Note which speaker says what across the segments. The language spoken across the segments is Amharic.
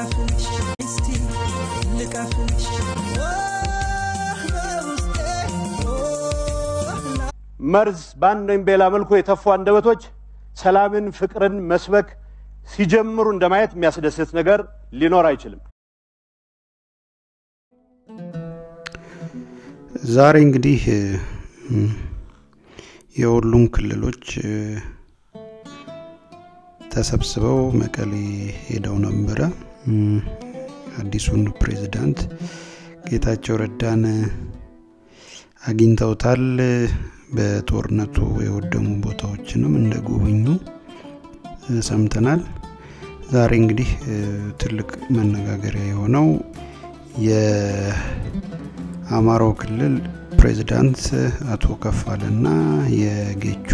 Speaker 1: ልቀፍልሽ እስቲ ልቀፍልሽ በውስጤ
Speaker 2: መርዝ በአንድ ወይም በሌላ መልኩ የተፉ አንደበቶች ሰላምን፣ ፍቅርን መስበክ ሲጀምሩ እንደማየት የሚያስደስት ነገር ሊኖር አይችልም።
Speaker 3: ዛሬ እንግዲህ የሁሉም ክልሎች ተሰብስበው መቀሌ ሄደው ነበረ። አዲሱን ፕሬዝዳንት ጌታቸው ረዳን አግኝተውታል። በጦርነቱ የወደሙ ቦታዎችንም እንደ ጎበኙ ሰምተናል። ዛሬ እንግዲህ ትልቅ መነጋገሪያ የሆነው የአማራው ክልል ፕሬዝዳንት አቶ ከፋለና የጌቾ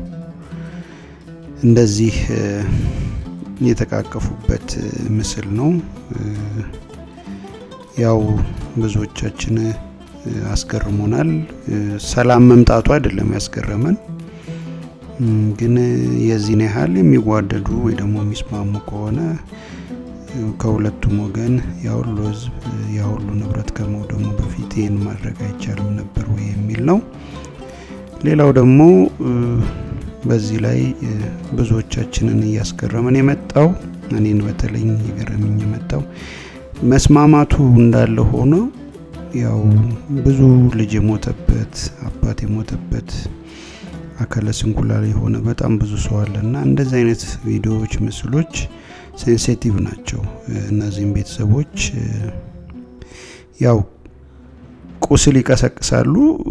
Speaker 3: እንደዚህ የተቃቀፉበት ምስል ነው። ያው ብዙዎቻችን አስገርሞናል። ሰላም መምጣቱ አይደለም ያስገረመን፣ ግን የዚህን ያህል የሚዋደዱ ወይ ደግሞ የሚስማሙ ከሆነ ከሁለቱም ወገን ያሁሉ ህዝብ ያሁሉ ንብረት ከመውደሙ በፊት ይህን ማድረግ አይቻልም ነበር ወይ የሚል ነው። ሌላው ደግሞ በዚህ ላይ ብዙዎቻችንን እያስገረመን የመጣው እኔን በተለይ የገረመኝ የመጣው መስማማቱ እንዳለ ሆኖ ያው ብዙ ልጅ የሞተበት አባት የሞተበት አካለ ስንኩላል የሆነ በጣም ብዙ ሰው አለ እና እንደዚህ አይነት ቪዲዮዎች፣ ምስሎች ሴንሲቲቭ ናቸው። እነዚህም ቤተሰቦች ያው ቁስል ይቀሰቅሳሉ።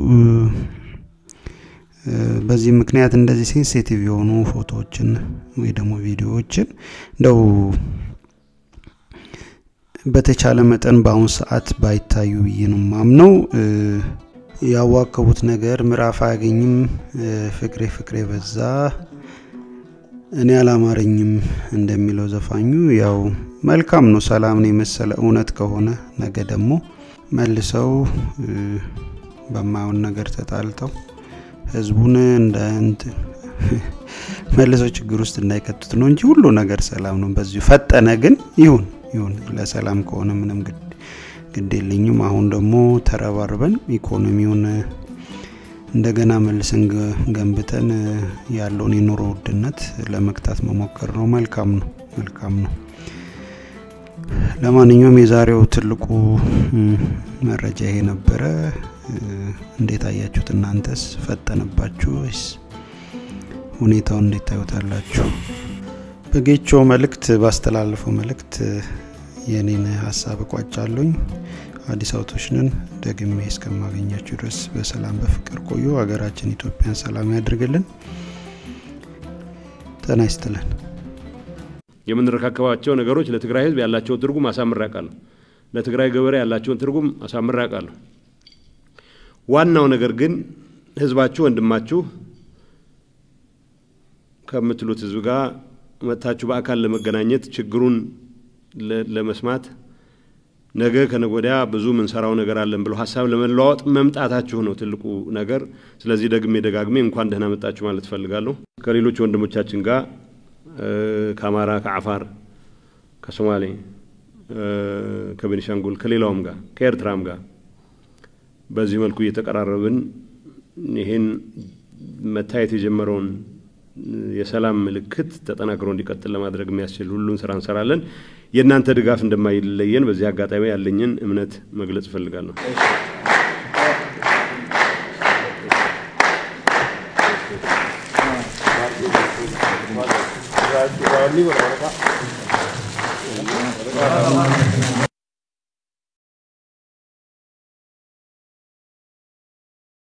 Speaker 3: በዚህ ምክንያት እንደዚህ ሴንሲቲቭ የሆኑ ፎቶዎችን ወይ ደግሞ ቪዲዮዎችን እንደው በተቻለ መጠን በአሁን ሰዓት ባይታዩ ብዬ ነው ማምነው። ያዋከቡት ነገር ምዕራፍ አያገኝም። ፍቅሬ ፍቅሬ በዛ እኔ አላማረኝም እንደሚለው ዘፋኙ ያው መልካም ነው። ሰላምን የመሰለ እውነት ከሆነ ነገ ደግሞ መልሰው በማየውን ነገር ተጣልተው ህዝቡን እንደ መልሰው ችግር ውስጥ እንዳይከቱት ነው እንጂ ሁሉ ነገር ሰላም ነው። በዚሁ ፈጠነ ግን ይሁን ይሁን ለሰላም ከሆነ ምንም ግድ የለኝም። አሁን ደግሞ ተረባርበን ኢኮኖሚውን እንደገና መልሰን ገንብተን ያለውን የኑሮ ውድነት ለመግታት መሞከር ነው። መልካም ነው፣ መልካም ነው። ለማንኛውም የዛሬው ትልቁ መረጃ ይሄ ነበረ። እንዴት አያችሁት እናንተስ? ፈጠነባችሁ ወይስ ሁኔታውን እንዴት ታዩታላችሁ? በጌቾ መልእክት ባስተላለፈው መልእክት የኔን ሀሳብ እቋጫለኝ። አዲስ አውቶችንን ደግሜ እስከማገኛችሁ ድረስ በሰላም በፍቅር ቆዩ። ሀገራችን ኢትዮጵያን ሰላም ያድርግልን። ጤና ይስጥልን።
Speaker 2: የምንረካከባቸው ነገሮች ለትግራይ ህዝብ ያላቸውን ትርጉም አሳምሬ አውቃለሁ። ለትግራይ ገበሬ ያላቸውን ትርጉም አሳምሬ አውቃለሁ። ዋናው ነገር ግን ህዝባችሁ ወንድማችሁ ከምትሉት ህዝብ ጋር መጥታችሁ በአካል ለመገናኘት ችግሩን ለመስማት ነገ ከነገ ወዲያ ብዙ ምንሰራው ነገር አለን ብለው ሀሳብ ለመለዋወጥ መምጣታችሁ ነው ትልቁ ነገር። ስለዚህ ደግሜ ደጋግሜ እንኳን ደህና መጣችሁ ማለት እፈልጋለሁ። ከሌሎች ወንድሞቻችን ጋር ከአማራ፣ ከአፋር፣ ከሶማሌ፣ ከቤኒሻንጉል፣ ከሌላውም ጋር ከኤርትራም ጋር በዚህ መልኩ እየተቀራረብን ይሄን መታየት የጀመረውን የሰላም ምልክት ተጠናክሮ እንዲቀጥል ለማድረግ የሚያስችል ሁሉን ስራ እንሰራለን። የእናንተ ድጋፍ እንደማይለየን በዚህ አጋጣሚ ያለኝን እምነት መግለጽ እፈልጋለሁ።
Speaker 4: Gracias.